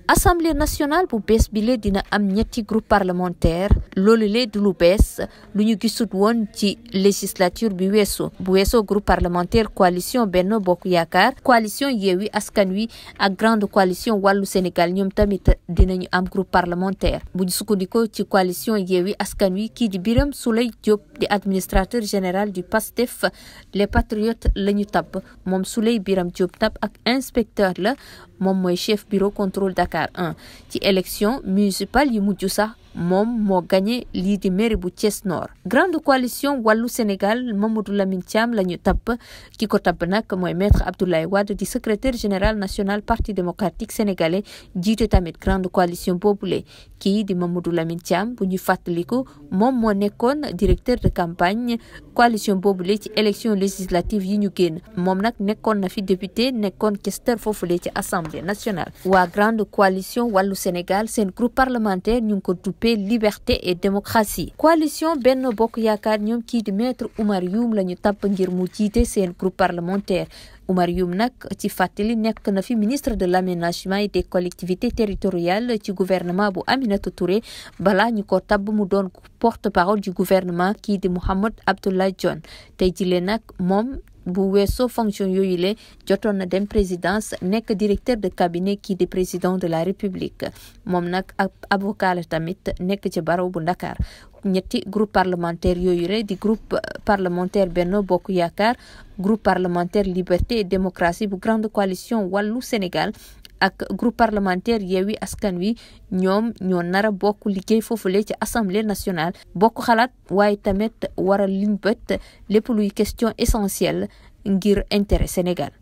assemblée nationale bu bees bile dina am ñetti groupe parlementaire loolu le du lu bees lu ñu gisut woon ci législature bi weesu bu weesoo groupe parlementaire coalition Benno Bokk Yaakaar coalition Yewwi Askan Wi ak grande coalition wàllu Sénégal ñoom tamit dinañu am groupe parlementaire bu ñu sukkandikoo ci coalition Yewwi Askan Wi kii di Birame Souleye Diop di administrateur général du PASTEF les patriotes la ñu tabb moom Souleye Birame Diop tab ak inspecteur la moom mooy chef bureau contrôle Dakar 1 ci élection municipale yi mujj sax moom moo gagné lii di mairie bu Thiès Nord grande coalition wàllu Sénégal Mamadou Lamine Thiam la ñu tabb ki ko tabb nag mooy maître Abdoulaye Wade di secrétaire général national parti démocratique sénégalais jiite tamit grande coalition boobule kii di Mamadou Lamine Thiam bu ñu fàttaliku moom moo nekkoon directeur de campagne coalition boobule ci élection législative yi ñu génn moom nag nekkoon na fi député nekkoon questeur foofule ci assemblée nationale waa grande coalition wàllu Sénégal seen groupe parlementaire ñu ngi ko duppee liberté et démocratie coalition Benno Bokk Yaakaar ñoom kii di maître Oumar Youm la ñu tabb ngir mu jiite seen groupe parlementaire Oumar Youm nag ci fàttali nekk na fi ministre de l'aménagement et des collectivités territoriales ci gouvernement bu Aminata Touré balaa ñu ko tabb mu doon porte-parole du gouvernement kii di Mahammed Abdoulaye Dionne tey jile nag moom bu weesoo fonction yooyu le jotoon na dem présidence nekk directeur de cabinet kii di président de la république moom nag ab avocat la tamit nekk ci barreau bu Ndakaar ñetti groupe parlementaire yooyu re di groupe parlementaire Benno Bokk Yaakaar groupe parlementaire liberté et démocratie bu grande coalition wàllu Sénégal ak groupe parlementaire Yewwi Askan Wi ñoom ñoo nar a bokk liggéey foofule ci assemblée nationale bokk xalaat waaye tamit waral liñ bët lépp luy question essentielle ngir intérêt Sénégal